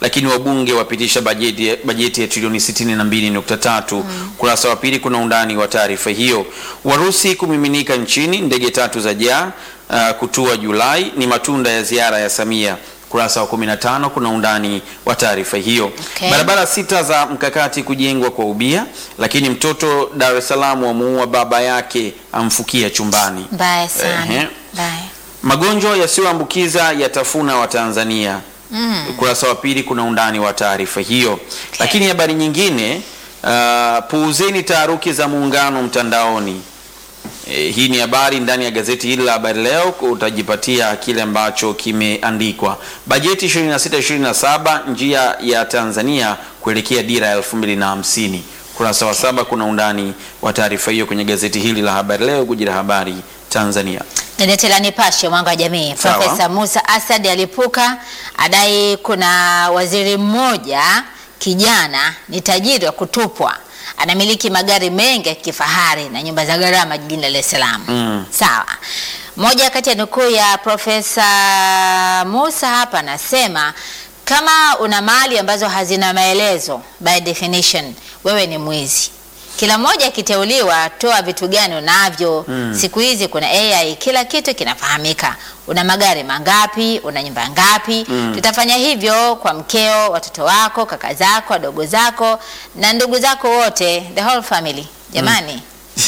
lakini wabunge wapitisha bajeti, bajeti ya trilioni 62.3. Kurasa wa pili kuna undani wa taarifa hiyo. Warusi kumiminika nchini, ndege tatu za jaa uh, kutua Julai, ni matunda ya ziara ya Samia. Kurasa wa 15 kuna undani wa taarifa hiyo. Okay. Barabara sita za mkakati kujengwa kwa ubia, lakini mtoto Dar es Salaam wamuua baba yake amfukia chumbani. Mbaya sana. Ehe. Mbaya. Magonjwa yasiyoambukiza yatafuna Watanzania. Mm. Ukurasa wa pili kuna undani wa taarifa hiyo. Lakini habari nyingine, uh, puuzeni taharuki za muungano mtandaoni. E, hii ni habari ndani ya gazeti hili la Habari Leo. Utajipatia kile ambacho kimeandikwa. Bajeti 26 27 njia ya Tanzania kuelekea dira ya 2050. Kurasa wa saba kuna undani wa taarifa hiyo kwenye gazeti hili la Habari Leo, guji la habari Tanzania. Gazeti la Nipashe mwanga wa jamii, Sawa. Profesa Musa Asad alipuka adai kuna waziri mmoja kijana ni tajiri wa kutupwa, anamiliki magari mengi ya kifahari na nyumba za gharama jijini Dar es Salaam. Mm. Sawa. Moja kati ya nukuu ya Profesa Musa hapa anasema kama una mali ambazo hazina maelezo, by definition wewe ni mwizi. Kila mmoja akiteuliwa, toa vitu gani unavyo. Siku hizi kuna AI, kila kitu kinafahamika. Una magari mangapi? Una nyumba ngapi? Tutafanya hivyo kwa mkeo, watoto wako, kaka zako, wadogo zako na ndugu zako wote, the whole family. Jamani,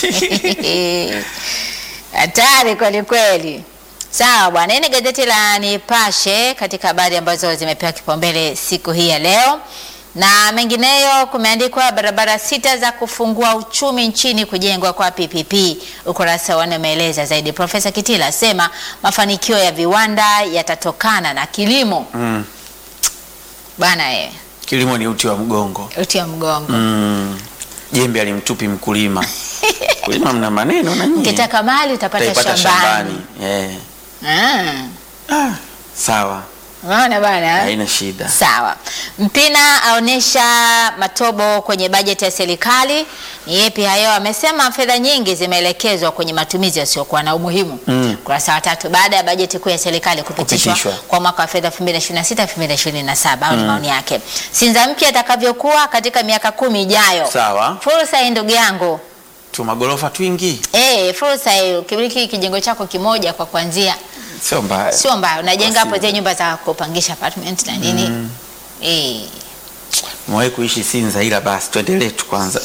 hatari kweli kweli. Sawa bwana, hii ni gazeti la Nipashe katika habari ambazo zimepewa kipaumbele siku hii ya leo, na mengineyo kumeandikwa barabara sita za kufungua uchumi nchini kujengwa kwa PPP. Ukurasa wa nne umeeleza zaidi. Profesa Kitila asema mafanikio ya viwanda yatatokana na kilimo. Mm. Bwana eh, Kilimo ni uti wa mgongo. uti wa mgongo. Mm. Jembe alimtupi mkulima. Kulima mna maneno na nyinyi. Ukitaka mali utapata Utaipata shambani. Eh. Ah, Ah, sawa. unaona bwana eh? Haina shida. Sawa. Mpina aonesha matobo kwenye bajeti ya serikali. Ni yepi hayo? Amesema fedha nyingi zimeelekezwa kwenye matumizi yasiyokuwa na umuhimu. Mm. Kurasa wa tatu, baada ya bajeti kuu ya serikali kupitishwa Kupitishwa. kwa mwaka wa fedha 2026 2027, au ni maoni yake. Sinza mpya atakavyokuwa katika miaka kumi ijayo. Sawa. Fursa hii ndugu yangu. Tu magorofa twingi. Eh, fursa hii ukimiliki kijengo chako kimoja kwa kuanzia Sio mbaya. sio mbaya. Unajenga hapo Basi. zile nyumba za kupangisha apartment na nini. Eh. Mwahi kuishi Sinza ila basi tuendelee tu kwanza.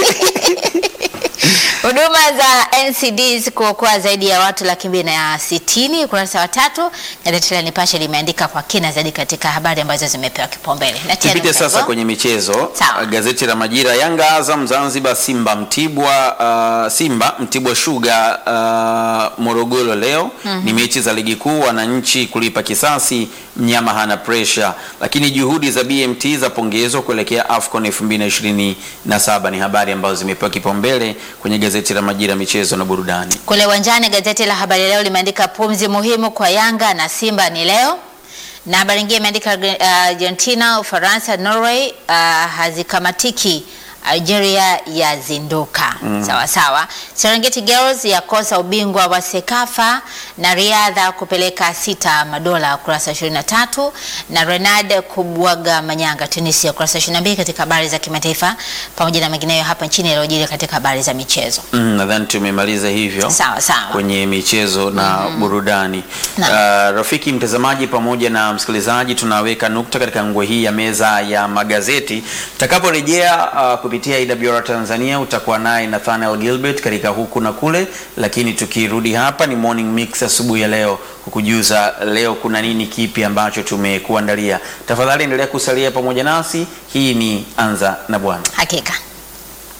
Huduma za NCDs kuokoa zaidi ya watu laki mbili na sitini. Ukurasa wa tatu gazeti la Nipashe limeandika kwa kina zaidi katika habari ambazo zimepewa kipaumbele. Na tena Tupite sasa mtego. kwenye michezo. Sawa. Gazeti la Majira, Yanga, Azam, Zanzibar, Simba, Mtibwa, uh, Simba, Mtibwa Sugar, uh, Morogoro leo ni mechi za ligi kuu, wananchi kulipa kisasi, mnyama hana pressure, lakini juhudi za BMT za pongezwa kuelekea AFCON 2027 ni habari ambazo zimepewa kipaumbele kwenye gazeti la Majira, michezo na burudani. Kule uwanjani gazeti la Habari Leo limeandika pumzi muhimu kwa Yanga na Simba ni leo, na habari nyingine imeandika uh, Argentina, Ufaransa, Norway uh, hazikamatiki Algeria yazinduka. Sawa sawa. Serengeti Girls yakosa ubingwa wa Sekafa na riadha kupeleka sita madola, ukurasa 23, na Renard kubwaga manyanga Tunisia, ukurasa 22, katika habari za kimataifa pamoja na mengineyo hapa nchini yaliyojiri katika habari za michezo. Mm, nadhani tumemaliza hivyo Sawa sawa. kwenye michezo na burudani. Na. Uh, rafiki mtazamaji pamoja na msikilizaji, tunaweka nukta katika ngwe hii ya meza ya magazeti. Tutakaporejea uh, kupitia IWR Tanzania utakuwa naye Nathaniel Gilbert katika huku na kule, lakini tukirudi hapa ni morning mix asubuhi ya leo kukujuza leo kuna nini kipi ambacho tumekuandalia. Tafadhali endelea kusalia pamoja nasi. Hii ni Anza na Bwana. Hakika.